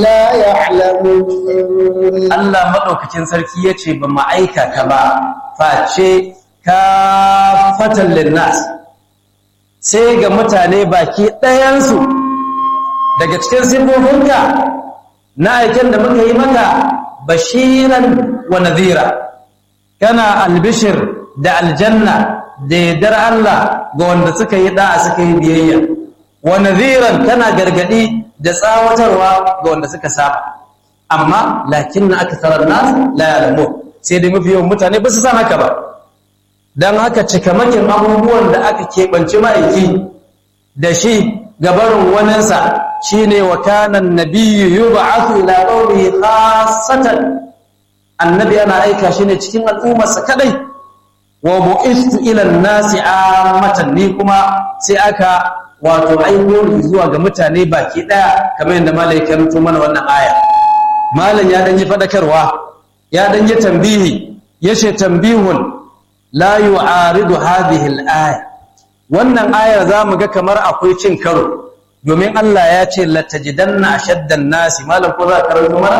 لا يعلمون Allah maɗaukacin sarki ya ce ba ma'aika ka ba face ka fatan linnas sai ga mutane baki ɗayansu daga cikin sifofinka na aiken da muka yi maka bashiran wa nadhira kana albishir da aljanna da yardar Allah ga wanda suka yi da'a suka yi biyayya wa nadhiran kana gargadi da tsawatarwa ga wanda suka saba amma lakinna aktharan nas la ya'lamun sai dai mafi yawan mutane ba su san haka ba dan haka cikamakin abubuwan da aka keɓance ma'aiki da shi gabarin waninsa shine wa kana annabiyyu yub'athu ila qaumihi khassatan annabi ana aika shi ne cikin al'ummarsa kadai wa bu'istu ila an-nasi ammatan ni kuma sai aka wato aiko ni zuwa ga mutane baki daya kamar yadda malaikan rubuto mana wannan aya malam ya dan yi fadakarwa ya dan yi tambihi yace tambihun la yu'aridu hadhihi al-aya wannan ayar zamu ga kamar akwai cin karo domin Allah ya ce latajidanna ashaddan nasi malam ko za ka karanto mana